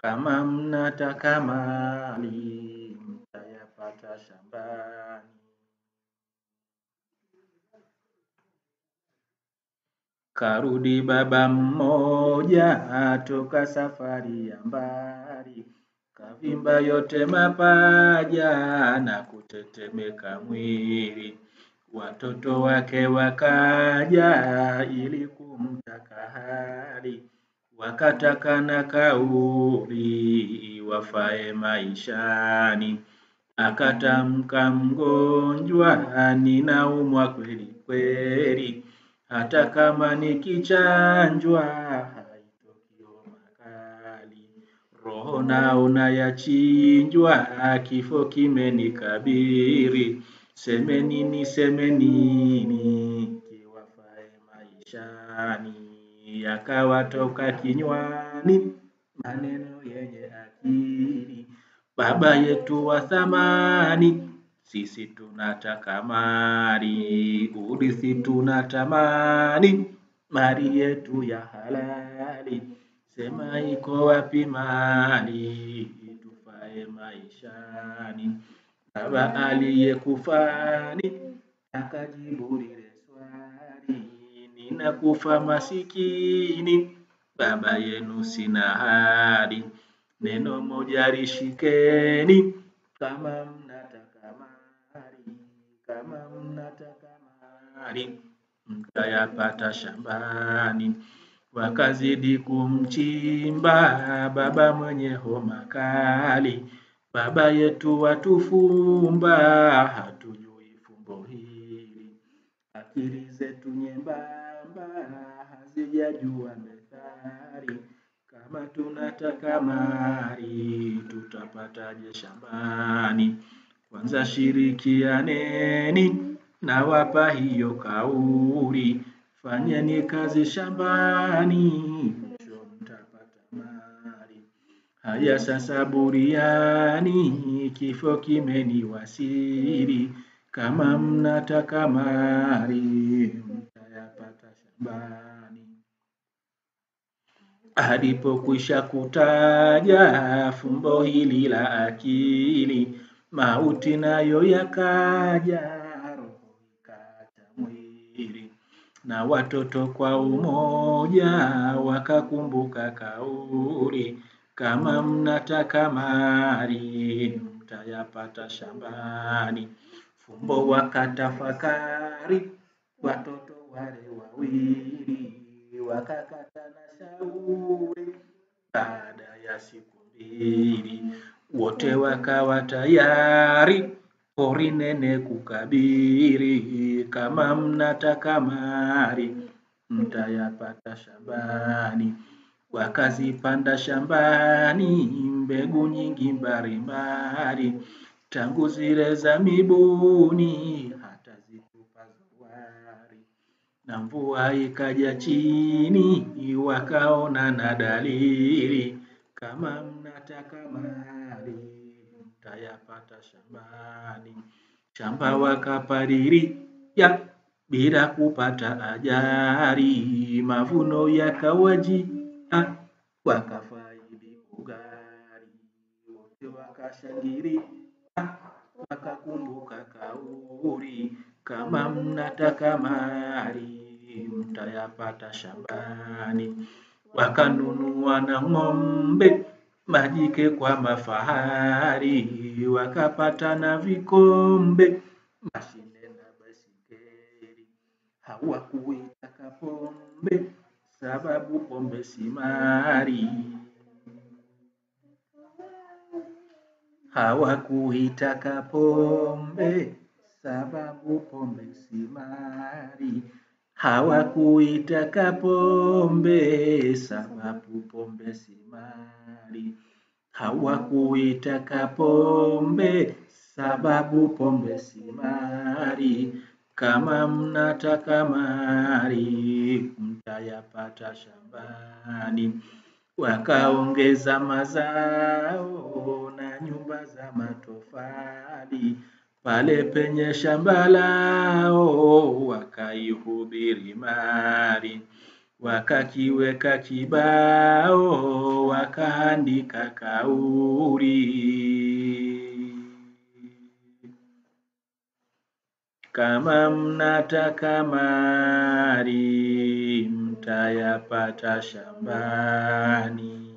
Kama mnataka mali mtayapata shambani. Karudi baba mmoja atoka safari ya mbali, kavimba yote mapaja na kutetemeka mwili. Watoto wake wakaja ili kumtaka hali, wakataka na kauli wafae maishani. Akatamka mgonjwa, ninaumwa kweli kweli, hata kama nikichanjwa haitoki homa kali. Roho naona yachinjwa, kifo kimenikabiri, seme nini seme nini kiwafae maishani. Yakawatoka kinywani maneno yenye akili, baba yetu wa thamani, sisi tunataka mali, urithi tunatamani, mali yetu ya halali, sema iko wapi mali, tufae maishani. Baba aliyekufani, akajibu lile swali, ninakufa masikini, baba yenu sina hali, neno moja lishikeni, kama mnataka mali, kama mnataka mali, mtayapata shambani. Wakazidi kumchimba baba mwenye homa kali, baba yetu watufumba, hatujui fumbo hili. Akili zetu nyembamba, hazijajua methali, kama tunataka mali, tutapataje shambani. Kwanza shirikianeni, nawapa hiyo kauli, fanyeni kazi shambani, mwisho mtapata mali. Haya sasa buriani, kifo kimeniwasili, kama mnataka mali, mtayapata shambani. Alipokwisha kutaja fumbo hili la akili, mauti nayo yakaja, roho ikaacha mwili. Na watoto kwa umoja wakakumbuka kauli, kama mnataka mali mtayapata shambani. Fumbo wakatafakari, watoto wale wawili, wakakata na shauri, baada ya siku mbili, wote wakawa tayari, pori nene kukabiri, kama mnataka mali mtayapata shambani. Wakazipanda shambani, mbegu nyingi mbalimbali, tangu zile za mibuni, hata zitupa zuwari. Na mvua ikaja chini, wakaona na dalili, kama mnataka mali, mtayapata shambani. Shamba wakapalilia, bila kupata ajali, mavuno yakawajia, wakafaidi ugali, wote wakashangilia, wakakumbuka kauli, kama mnataka mali, mtayapata shambani. Wakanunua na ng'ombe, majike kwa mafahari, wakapata na vikombe, mashine na baiskeli. Hawakuitaka pombe, sababu pombe si mali. Hawakuitaka pombe, sababu pombe si mali. Hawakuitaka pombe, sababu pombe si mali. Hawakuitaka pombe, sababu pombe si mali. Kama mnataka mali, mtayapata shambani. Wakaongeza mazao na nyumba za matofali, pale penye shamba lao wakaihubiri mali. wakakiweka kibao, wakaandika kauli. Kama mnataka mali mtayapata shambani.